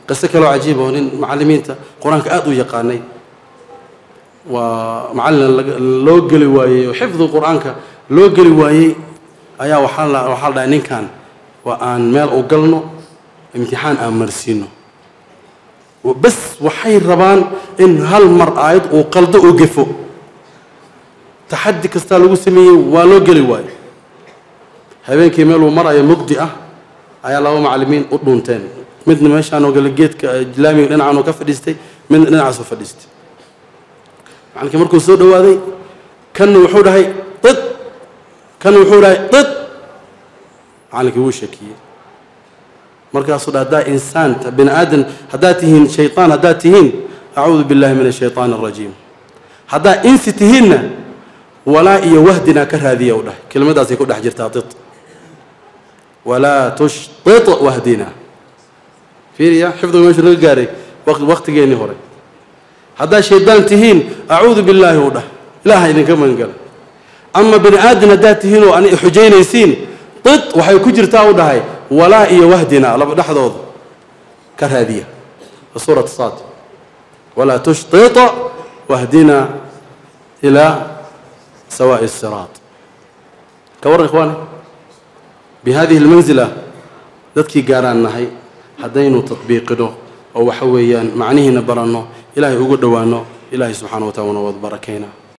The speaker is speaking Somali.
qiso kaloo cajiib oo nin macallimiinta qur-aanka aada u yaqaanay waa macallin loo geli waayey oo xifdi qur-aanka loo geli waayey ayaa waxaa la waxaa la dhahay ninkan waa aan meel u galno imtixaan aan marsiino bas waxay rabaan in hal mar aayad uu qaldo uu gefo taxaddi kastaa lagu sameeyey waa loo geli waayo habeenkii meel uu marayo mugdi ah ayaa laba macallimiin u dhuunteen midna meeshaan oo gale geedka islaamiga dhinacan oo ka fadhiistay midna dhinacaas u fadhiistay macallinkii markuu soo dhowaaday kanna wuxuu dhahay did kanna wuxuu dhahay did macallinkii wuu shakiyey markaasuu dha haddaa insaan bini aadan haddaad tihiin shaytaan haddaad tihiin acuudu billahi min ashaytaan alrajiim haddaa insi tihiinna walaa iyo wahdinaa ka raadiya u dhahay kelimadaasay ku dhex jirtaa did walaa tushtit wahdina fiiriya xifdiga meeshu naga gaaray waqtigeennii hore haddaad shaydaan tihiin acuudu billaahi u dhah ilaaha idinka magangala ama bini aadan haddaad tihiin oo an xujaynaysiin did waxay ku jirtaa u dhahay walaa iyo wahdina laba dhexdooda ka raadiya suurat saad walaa tushtita wahdina ilaa sawaa'i siraat ka warran ikhwaani bihadihi almanzila dadkii gaaraan nahay haddaynu tatbiiqino oo waxa weeyaan macnihiina baranno ilaahay ugu dhowaano ilaahay subxana wa taala wana wad barakayna